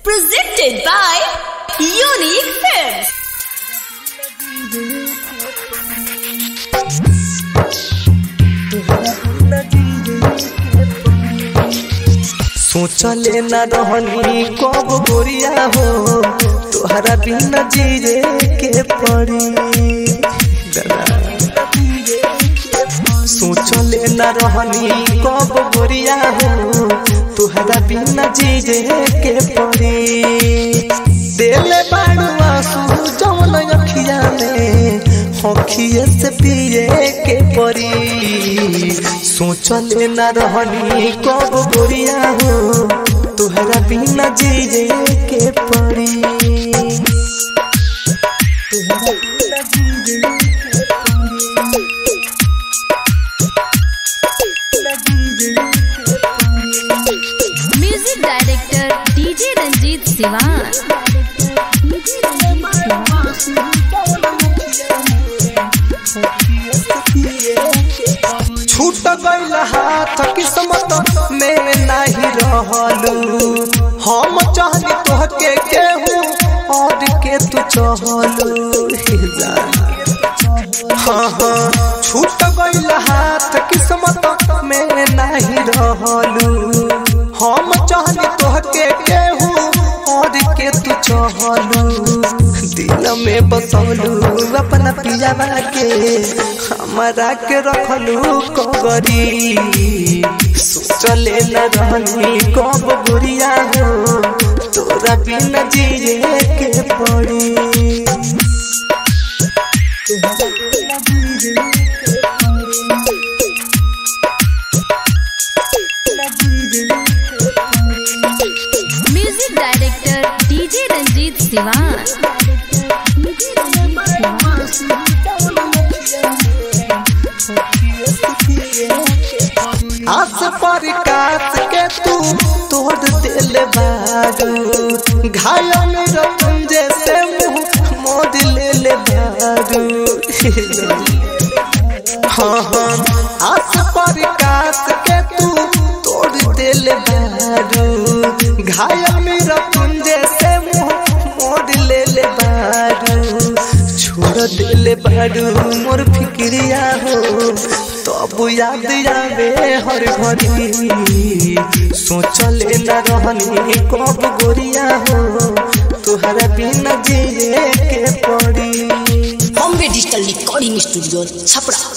Presented by Unique Films. सोचले न रहनी कब गोरिया हो तोहरा बिना जीरे के पड़ी सोचले न रहनी कब गोरिया हो तोहरा बिना जीरे के पड़ी दिल बाड़ू आंसू जौन अखिया में हखिए से पिए के पड़ी सोचले न रहनी कब गोरिया हो तोहरा बिना जीरे के पड़ी तोहरा बिना जीरे के पड़ी। Music Director DJ Ranjit Siwan. छूट गईल हाथ किस्मत में नहीं रहलू हम चाहनी तोहके केहू और के तू चहलू हे जान। हाँ हाँ छूट गईल हाथ किस्मत में नहीं रहलू हम चाहनी तोहके केहू और के तू चहलू दिल में बसौलू अपना पियावा के हमारा के रखलू कबरी सोचले न रहनी कब गुरिया हो तोरा बिना जिए के पड़ी तोरा बिना जिए के पड़ी। तोरा जिए के पड़ी। Music Director DJ Ranjit Siwan. आस पर काट के तू तोड़ दिल बारू घायल मेरा तुम जैसे मुंह मोड़ ले ले बारू हाँ हाँ आस पर काट के तू तोड़ दिल बारू घायल मेरा तुम जैसे मुंह मोड़ ले ले बारू छोड़ दिल बारू मोर फिक्रिया हो तब याद आवे हर घड़ी सोचले न रहनी कब गोरिया हो तोहरा बिना जिए के पड़ी Bombay digital recording studio Chhapra